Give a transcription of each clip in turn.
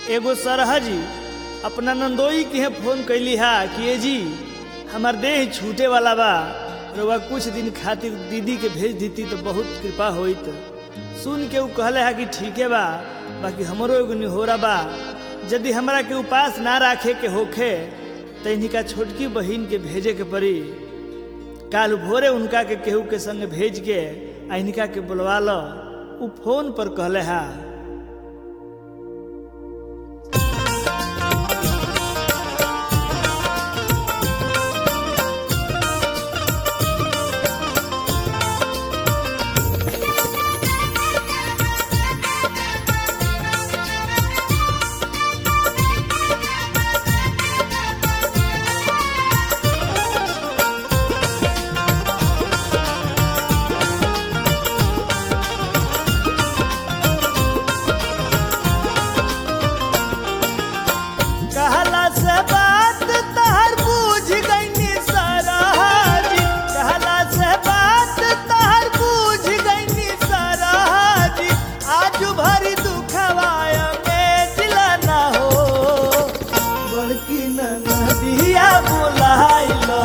एगो सरहा जी अपना नंदोई के फोन कैली हा कि ए जी हमार देह छूटे वाला बा रउआ कुछ दिन खातिर दीदी के भेज देती तो बहुत कृपा होइत सुन के उ कहले हा कि ठीके बा बाकी हमरो एगो निहोरा बा यदि हमरा के उपास ना राखे के होखे तो इनका छोटकी बहिन के भेजे के पड़ी काल भोरे उनका के केहू के संग भेज के आ इनका के बुलवा लो उ फोन पर कहले हा कहला से बात तहर बूझ गईनी सराजी कहला से बात तहर बूझ गईनी सराजी आज भरी दुखवाया में दिला ना हो बड़की नदिया बुलाइलो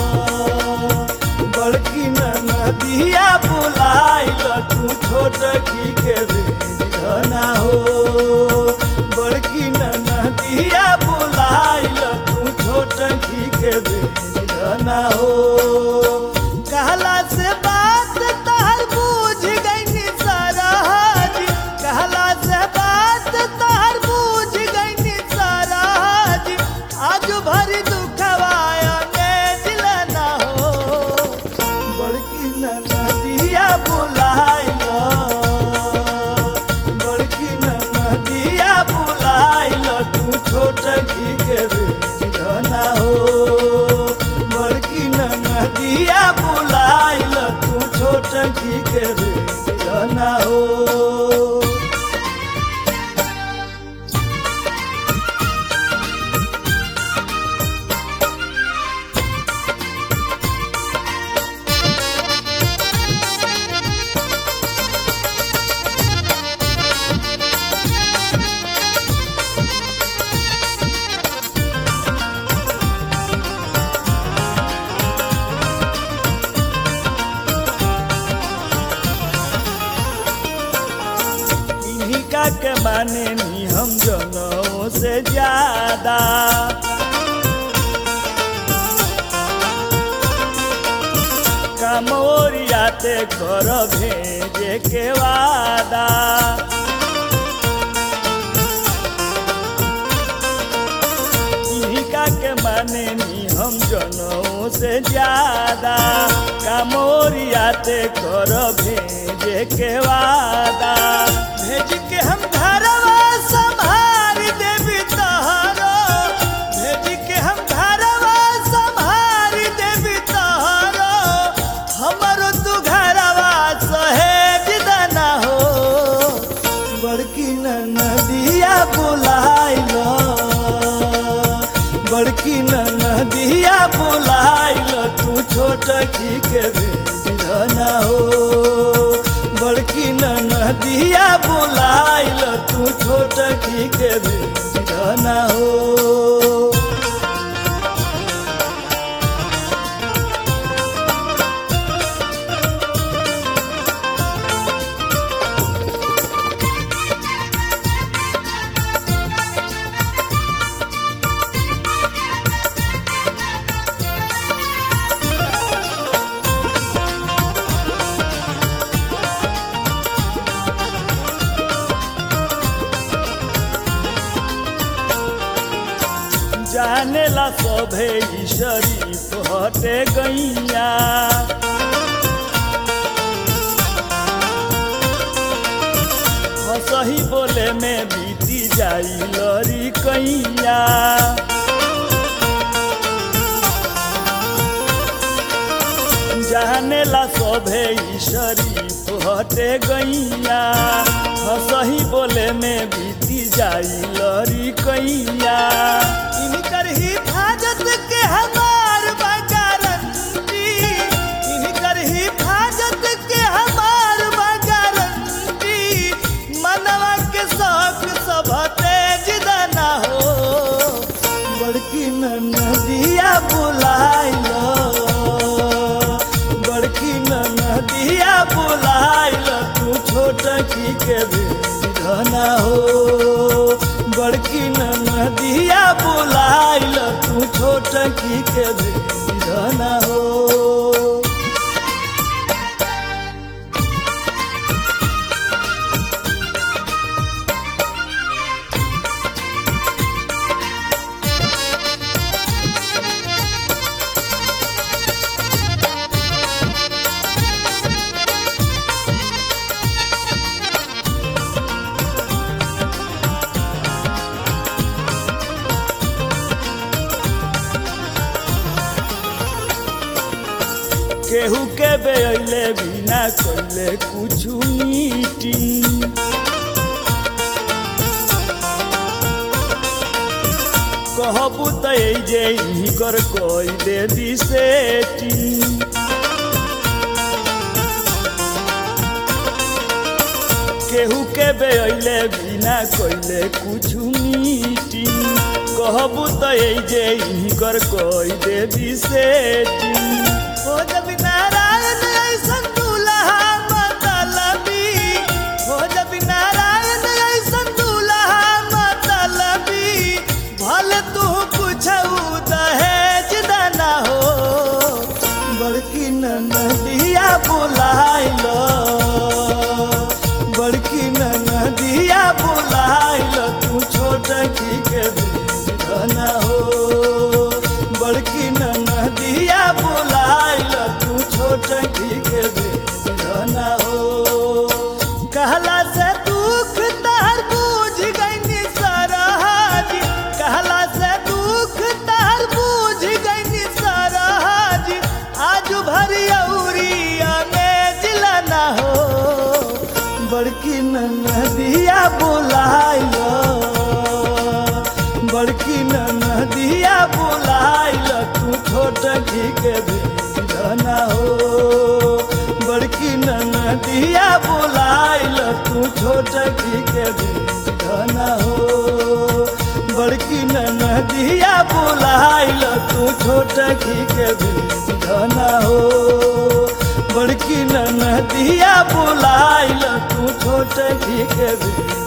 बड़की नदिया बुलाइलो तू छोट की के भेज ना हो बड़की नदिया बुलाइलो तू छोट की के भेज ना हो कहला से बात तहर बूझ गईनी सराजी कहला से बात तहर बूझ गईनी सराजी आज भरी दुखवाया में दिल ना हो बड़की नदिया बुलाइलो बड़की नदिया बुलाइलो तू छोट की के भेज ना हो बड़की नदिया बुलाइलो तू छोट की के भेज ना हो इन्हीं का के माने नी हम जनों से ज्यादा काम ओरियाते कर भेजे के वादा इन्हीं का के माने नी हम जनों से ज्यादा काम ओरियाते कर भेजे के वादा भेज के हम घरवा संभार देवी तहरो भेज के हम घरवा संभार देवी तहरो हमरो तू घरवा सहेज दना हो बड़की नदिया बुलाइलो बड़की नदिया बुलाइलो तू छोट की के भेज ना हो बड़की नदिया बुलाइलो तू छोट की के भेज ना हो जाने ला सभे ई शरीफ हटे गैया हसही बोले में बीती जाई लरी कैया जाने ला सभे ई शरीफ हटे गैया हसही बोले में बीती जाई लरी कैया इनकर हिफाजत के हमार बा गारंटी इनकर हिफाजत के हमार बा गारंटी मनवा के शौक सब तेज बोलाइल बड़की नदिया बोलाइल तू छोट की के धना हो बड़की नदिया बोलाइल तू छोट की के धना हो केहू के बेले बिना कोइले कुछु मीटिंग कहबू त जे कर कोई दे दी सेटिंग केहू के बेले बिना कोइले कुछु मीटिंग कहबू त जे कर कोई दे दी सेटिंग हो जब नारायण ऐसन दुल्हा मतलबी हो जब नारायण ऐसन दुल्हा मतलबी भले तू कुछ दहेज दाना हो बड़की नदिया बुलाइल बड़की नदिया बुलाइल तू छोट की के धना हो बड़की नदिया बुलाइल तू छोट की के धना हो कहला से दुख तहर बूझ गईनी सरहाज कहला से दुख तहर बूझ गईनी सरहाज आज भरी औरिया में जिला ना हो बड़की नदिया बुलाइल बड़की नदिया बुलाइल तू छोट घी के धना हो बड़की नदिया बुलाइल तू छोट घी के धना हो बड़की नदिया बुलाइल तू छोट घी के धना हो बड़की नदिया बुलाइल तू छोट घी के